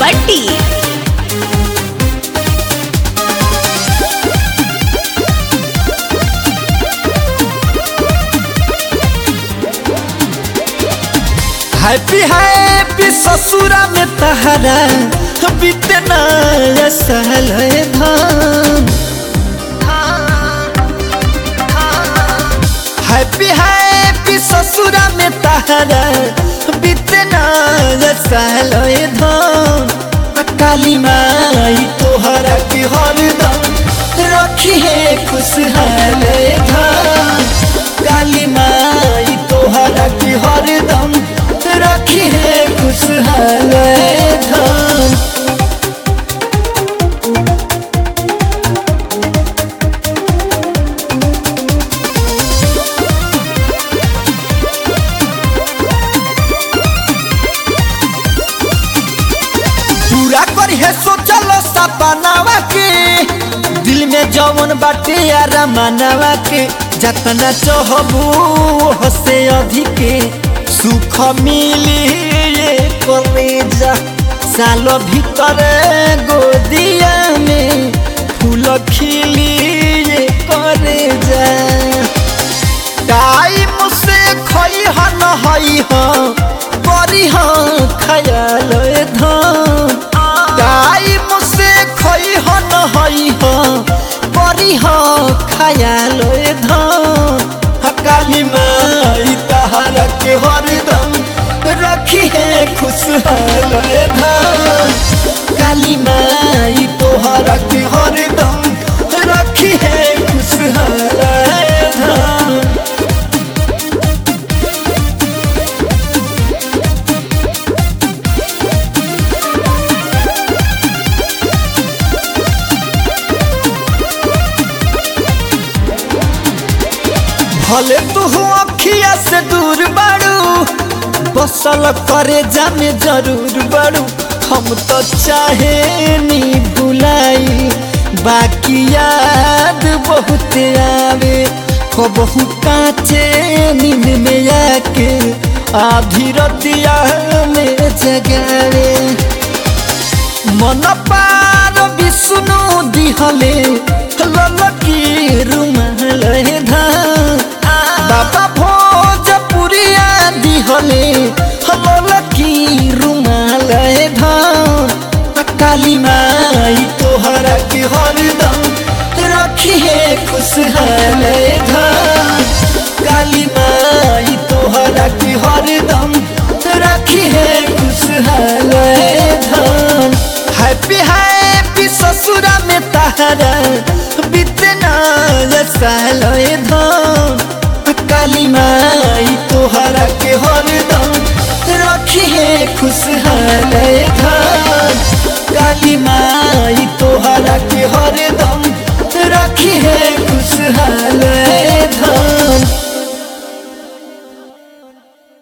भट्टी happy happy ससुरा में तहरा बीते नया साल है धान हैप्पी हैप्पी ससुरा में तहरा बीते नया साल है धान काली माई तोहरा के हरदम रखी है खुशहाल धान काली माई तोहरा के हरदम रखी है खुशहाल धान पूरा करी है सोचल सपनावा के दिल में जवन बाटे यारा मानवा के जतना चाहबू हसे अधिके सुख मिली ये करे जा सालो भीतर गोदिया में फूल खिली ये करे जा टाइम से खई हन हई ह करी ह खयाल धान टाइम से खई हन हई ह करी ह खयाल धान काली माई तहरा के हरदम रखी है खुशहाल धान काली माई तोहरा के हरदम रखी है खुशहाल धान भले तू अखिया से दूर बाड़ू बसल करे जामे जरूर बाड़ू हम तो चाहे नी भुलाई बाकी याद बहुत आवे हो बहु काचे नींद में आके आधी रतिया में जगावे मन पार विष्णु दिहले ललकी रुमाल धान बाबा भोजपुरिया दिहले ललकी रुमाल धान काली माई तोहरा के हरदम रखी है खुशहाल धान काली माई तोहरा के हरदम रखी है खुशहाल धान हैप्पी हैप्पी ससुरा में तहरा बीतना साल धान काली माई तोहरा के हरदम रखी है खुशहाल धान